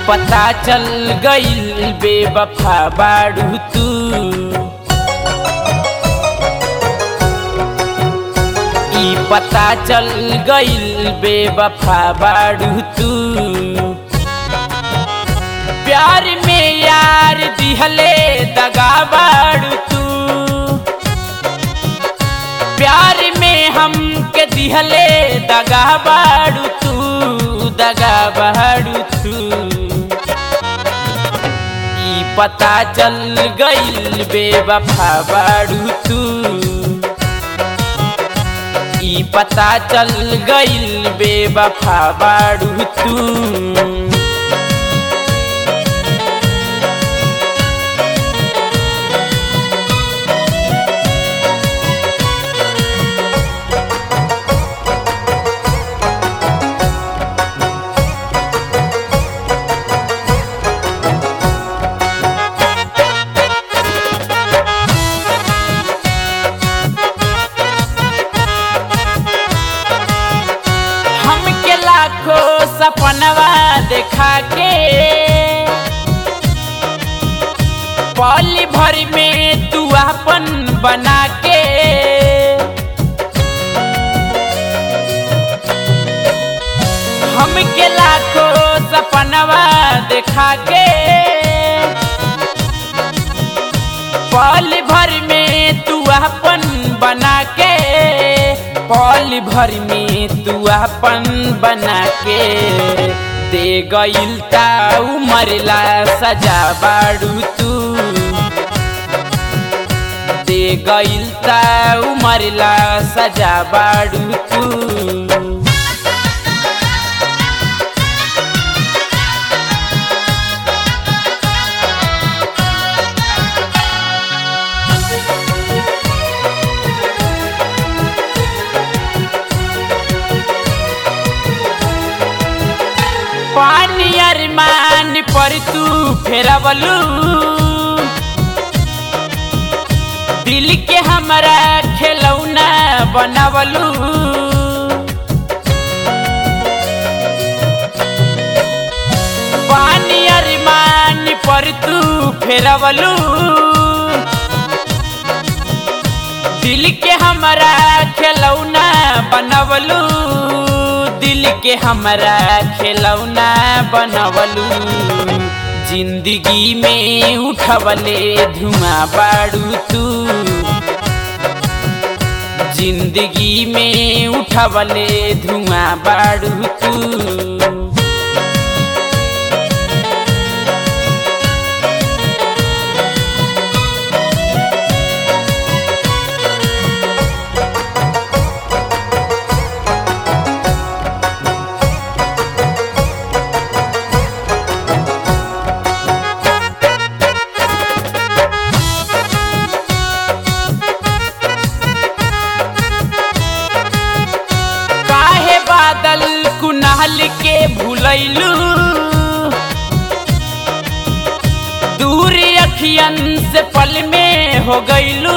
पता चल गइल बेवफा बाड़ू तू ई पता चल गइल बेवफा बाड़ू तू प्यार में यार दिहले दगा बाड़ू तू प्यार में हम के दिहले दगा बाड़ू तू दगा बाड़ू तू ई पता चल गइल बेवफा बाड़ू तू ई पता चल गइल बेवफा बाड़ू तू हमके लाखों सपनवा देखा के पल भर में तू अपन बना के हमके लाखों सपनवा देखा के पल भर में तू अपन बना के पल भर में तू अपन बना के दे गइल ता उमरला सजा बाड़ू तू दे गइल ता उमरला सजा बाड़ू तू पानी अरमान पर तू फेरवलू दिल के हमरा खेलौना बनवलू पानी अरमान पर तू फेरवलू दिल के हमरा खेलौना बनवलू दिल के हमरा खेलौना बनवलू जिंदगी में उठवले धुआं बाड़ू तू जिंदगी में उठवले धुआं बाड़ू तू काहे बादल कुनाल के भूलैलू दूर अखियन से पल में हो गईलू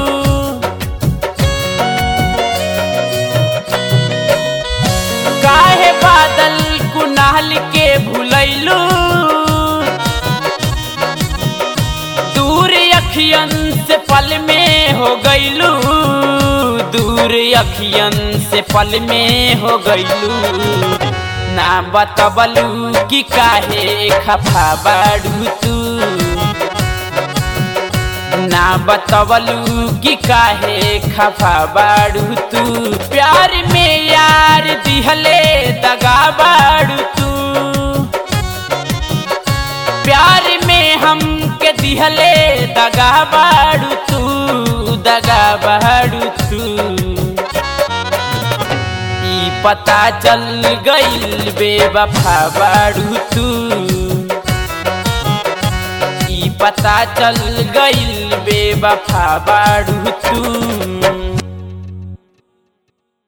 काहे बादल कुनाल के भूलैलू दूर अखियन से पल में हो गईलू दूर अखियन से पल में हो गईलू ना बतबलू कि काहे खफा बाड़ू तू ना बतबलू कि काहे खफा बाड़ू तू प्यार में यार दिहले दगा बाड़ू तू प्यार में हम के दिहले दगा बाड़ू तू दगा बाड़ू तू ई पता चल गइल बेवफा बाड़ू तू ई पता चल गइल बेवफा बाड़ू तू